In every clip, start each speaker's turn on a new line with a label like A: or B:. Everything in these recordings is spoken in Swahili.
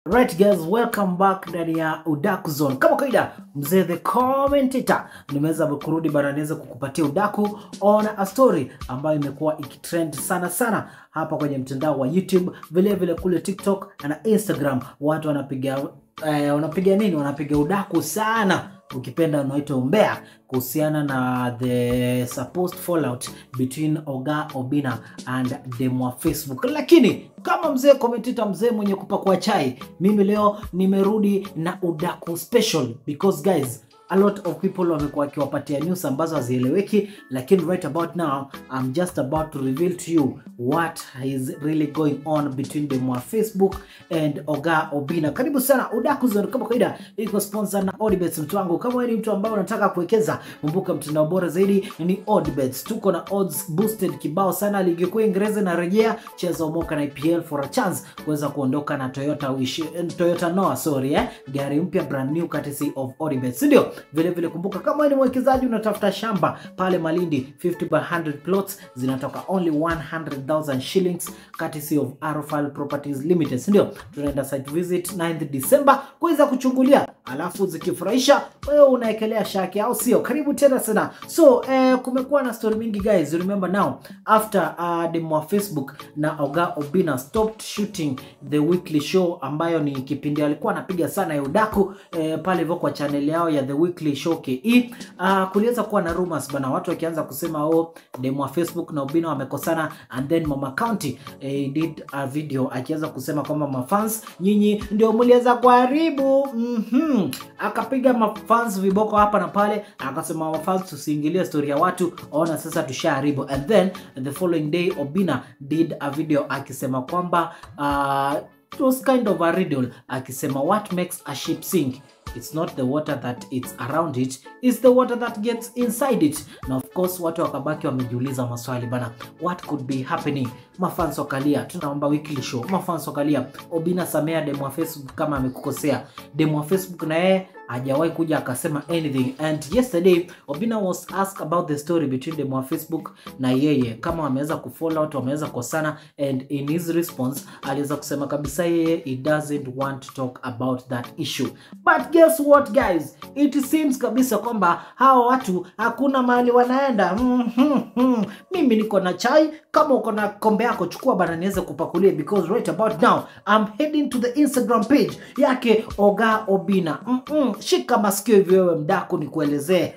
A: Right guys, welcome back ndani ya Udaku Zone. Kama kawaida, mzee the commentator nimeweza kurudi bana, niweze kukupatia udaku on a story ambayo imekuwa ikitrend sana sana hapa kwenye mtandao wa YouTube, vile vile kule TikTok na Instagram. Watu wanapiga eh, wanapiga nini? Wanapiga udaku sana ukipenda unaitwa umbea kuhusiana na the supposed fallout between Oga Obina and dem wa Facebook. Lakini kama mzee commentator, mzee mwenye kupakua chai, mimi leo nimerudi na udaku special because guys a lot of people wamekuwa wakiwapatia news ambazo hazieleweki, lakini right about now I'm just about to reveal to you what is really going on between them wa Facebook and Oga Obina. Karibu sana Udaku Zone, kama kawaida iko sponsor na Odibets. Mtu wangu, kama wewe ni mtu ambaye unataka kuwekeza, kumbuka mtandao bora zaidi ni Odibets. Tuko na odds boosted kibao sana, ligi kuu Ingereza inarejea, cheza umoka na EPL for a chance kuweza kuondoka na Toyota uishi, Toyota Noah sorry eh, gari mpya brand new courtesy of Odibets, ndio vile vile kumbuka, kama wewe ni mwekezaji unatafuta shamba pale Malindi, 50 by 100 plots zinatoka only 100,000 shillings courtesy of Arofal Properties Limited, ndio tunaenda site visit 9th December kuweza kuchungulia, alafu zikifurahisha wewe unaekelea shaki, au sio? Karibu tena sana. So eh, kumekuwa na story mingi guys, remember now after uh, demo wa Facebook na Oga Obina stopped shooting the weekly show ambayo ni kipindi alikuwa anapiga sana ya udaku eh, pale hivyo kwa channel yao ya the weekly show KE. Uh, kuliweza kuwa na rumors bana, watu wakianza kusema oh, demo wa Facebook na Obina wamekosana, and then Mama County eh, did a video akiweza kusema kwamba mafans nyinyi ndio mliweza kuharibu mm -hmm. Akapiga mafans viboko hapa na pale, akasema mafans tusiingilie story ya watu, ona sasa tushaharibu. And then the following day Obina did a video akisema kwamba uh, it was kind of a riddle akisema what makes a ship sink it's not the water that it's around it it's the water that gets inside it na of course watu wakabaki wamejiuliza maswali bana what could be happening mafans wakalia tunaomba weekly show mafans wakalia obina samea demo wa facebook kama amekukosea demo wa facebook na yeye hajawahi kuja akasema anything and yesterday obina was asked about the story between demo wa facebook na yeye kama wameweza kufall out wameweza kosana and in his response aliweza kusema kabisa yeye he doesn't want to talk about that issue but guess what guys it seems kabisa kwamba hawa watu hakuna mahali wanaenda mm -hmm. mimi niko na chai kama uko na kombe yako chukua bana niweze kupakulia because right about now I'm heading to the Instagram page yake Oga Obina mm -mm. shika masikio hivi wewe mdaku nikuelezee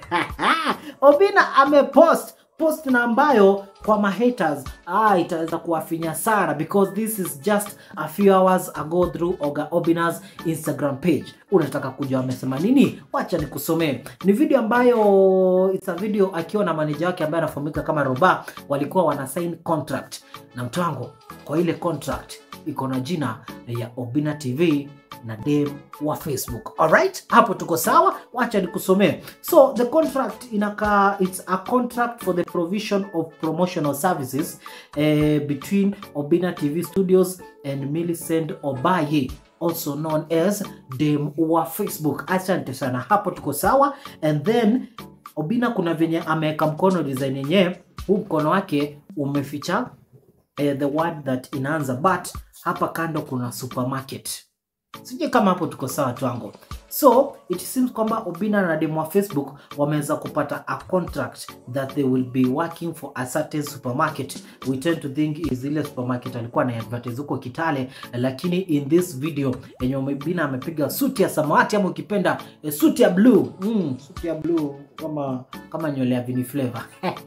A: Obina amepost post na ambayo kwa mahaters ah, itaweza kuwafinya sana because this is just a few hours ago through Oga Obina's Instagram page. Unataka kujua amesema nini? Wacha nikusomee. Ni video ambayo it's a video akiwa na manager wake ambaye anafahamika kama Roba, walikuwa wana sign contract na mtu wangu, kwa ile contract iko na jina ya Obina TV na dem wa Facebook. Alright, hapo tuko sawa, wacha nikusomee. So the contract inaka it's a contract for the provision of promotional services eh, between Obina TV Studios and Millicent Obaye also known as dem wa Facebook. Asante sana, hapo tuko sawa. And then Obina kuna venye ameweka mkono design yenyewe, huu mkono wake umeficha eh, the word that inaanza but hapa kando kuna supermarket sijui kama hapo tuko sawa twango so it seems kwamba obina na demo wa facebook wameweza kupata a contract that they will be working for a certain supermarket we tend to think is ile supermarket alikuwa na advertise huko kitale lakini in this video yenye obina amepiga suti ya samawati ama ukipenda eh, suti ya blue mm, suti ya blue kama kama nywele ya vini flavor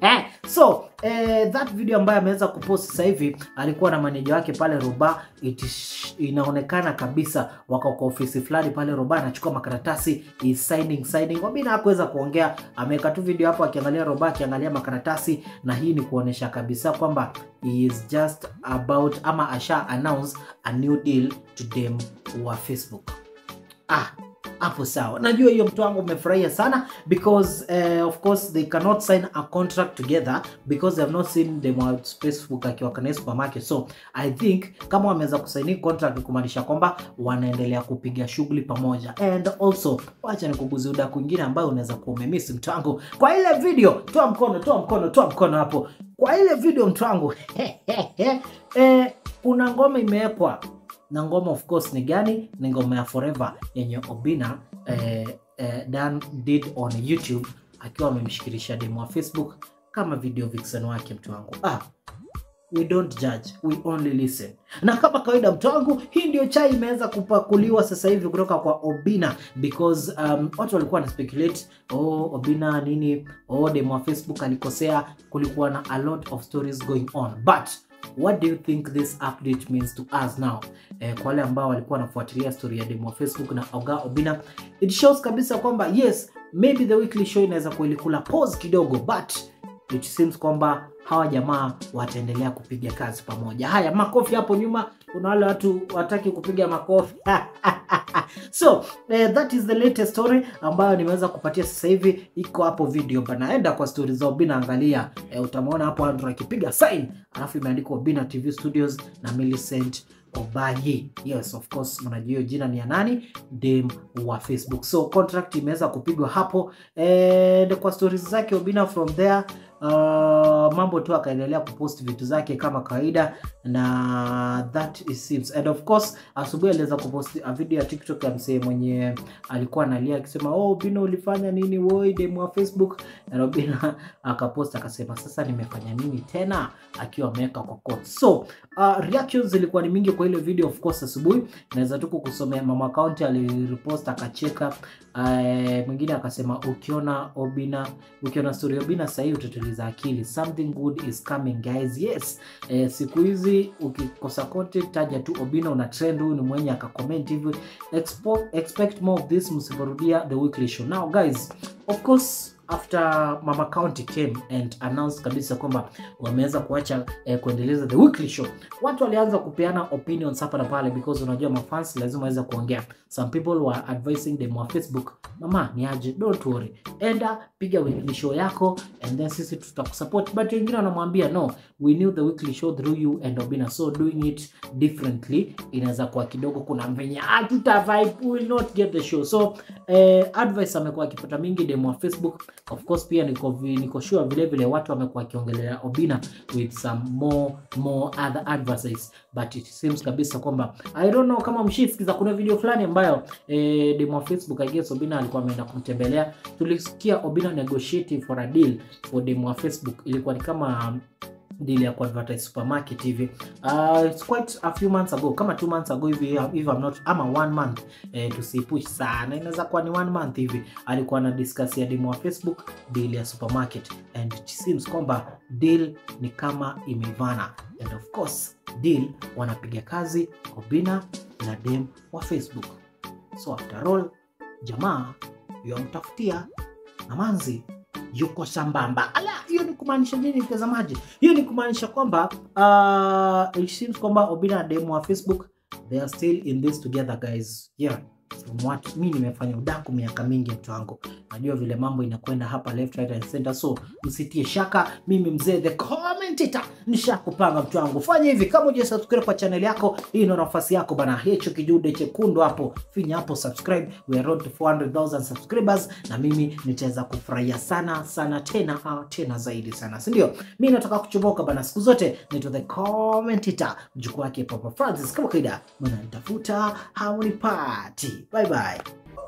A: so eh, that video ambayo ameweza kupost sasa hivi alikuwa na maneja wake pale roba it, inaonekana kabisa wako kwa ofisi fulani pale roba anachukua makaratasi is signing signing wabina hakuweza kuongea ameweka tu video hapo akiangalia roba akiangalia makaratasi na hii ni kuonesha kabisa kwamba he is just about ama asha announce a new deal to them wa facebook ah hapo sawa najua hiyo mtu wangu umefurahia sana because uh, of course they cannot sign a contract together because they have not seen them at facebook akiwa kwenye supermarket so i think kama wameweza kusaini contract kumaanisha kwamba wanaendelea kupiga shughuli pamoja and also wacha nikuguzi uda kwingine ambayo unaweza kuwa umemisi mtu wangu kwa ile video toa mkono toa mkono toa mkono hapo kwa ile video mtu wangu eh, kuna ngoma imewekwa na ngoma of course ni gani? Ni ngoma ya Forever yenye Obina eh, eh, Dan did on YouTube akiwa amemshikilisha demo wa Facebook kama video vixen wake. Mtu wangu ah, we don't judge we only listen. Na kama kawaida, mtu wangu, hii ndio chai imeweza kupakuliwa sasa hivi kutoka kwa Obina because um, watu walikuwa na speculate oh, Obina nini, oh, demo wa Facebook alikosea. Kulikuwa na a lot of stories going on but what do you think this update means to us now? Eh, kwa wale ambao walikuwa wanafuatilia story ya demo wa Facebook na Oga Obina, it shows kabisa kwamba yes maybe the weekly show inaweza kuilikula pause kidogo but it seems kwamba hawa jamaa wataendelea kupiga kazi pamoja. Haya, makofi hapo nyuma. Kuna wale watu wataki kupiga makofi so eh, that is the latest story ambayo nimeweza kupatia sasa hivi, iko hapo video bana. Enda kwa stori za Obina, angalia eh, utamwona hapo Andrew akipiga sign, alafu imeandikwa Obina TV Studios na Millicent Obayi. Yes, of course mnajua hiyo jina ni ya nani? Dem wa Facebook. So contract imeweza kupigwa hapo and kwa stories zake Obina from there uh, mambo tu akaendelea kupost vitu zake kama kawaida na that is seems and of course asubuhi aliweza kupost a video ya TikTok ya msee mwenye alikuwa analia akisema oh Obina ulifanya nini woi demu wa Facebook na Obina akapost akasema sasa nimefanya nini tena akiwa ameweka kwa quote so uh, reactions zilikuwa ni mingi kwa ile video of course asubuhi naweza tu kukusomea mama account alirepost akacheka uh, mwingine akasema ukiona Obina ukiona story ya Obina sahii utatuliza akili something good is coming guys yes eh, siku hizi ukikosa content taja tu Obina una trend huyu ni mwenye akacomment hivyo Expo, expect more of this msiporudia the weekly show now guys of course after mama county came and announced kabisa kwamba wameweza kuacha eh, kuendeleza the weekly show watu walianza kupeana opinions hapa na pale because unajua mafans lazima waweze kuongea some people were advising them wa facebook mama ni aje don't worry enda piga weekly show yako and then sisi tutakusupport but wengine wanamwambia no we knew the weekly show through you and Obina so doing it differently inaweza kuwa kidogo kuna venye hatuta vibe we will not get the show so eh, advice amekuwa akipata mingi demo wa facebook of course pia niko, vi- niko sure vile vile watu wamekuwa wakiongelea Obina with some more more other advices but it seems kabisa kwamba I don't know kama mshisikiza kuna video fulani ambayo eh, demo wa Facebook I guess Obina alikuwa ameenda kumtembelea tulisikia Obina negotiating for a deal for demo wa Facebook ilikuwa ni kama deal ya kuadvertise supermarket hivi uh, it's quite a few months ago kama two months ago hivi if I'm not ama one month eh, tusipush sana inaweza kuwa ni one month hivi alikuwa na discuss ya demo wa Facebook deal ya supermarket and it seems kwamba deal ni kama imeivana and of course deal wanapiga kazi Obina na dem wa Facebook so after all jamaa yamtafutia na manzi yuko sambamba. Ala, hiyo ni kumaanisha nini mtazamaji? Hiyo ni kumaanisha kwamba uh, it seems kwamba Obina na demo wa Facebook they are still in this together guys. Yeah. From what mi nimefanya udaku miaka mingi mtu wangu, najua vile mambo inakwenda hapa left right and center, so msitie shaka. Mimi mzee the commentator nishakupanga mtu wangu, fanya hivi kama uja subscribe kwa channel yako, hii ndio nafasi yako bana, hicho kijude chekundu hapo, finya hapo subscribe, we are road to 400,000 subscribers, na mimi nitaweza kufurahia sana sana tena ah, tena zaidi sana, si ndio? Mimi nataka kuchomoka bana, siku zote nito the commentator, mjukuu wake Papa Francis, kama kawaida mnanitafuta hamunipati. Bye bye.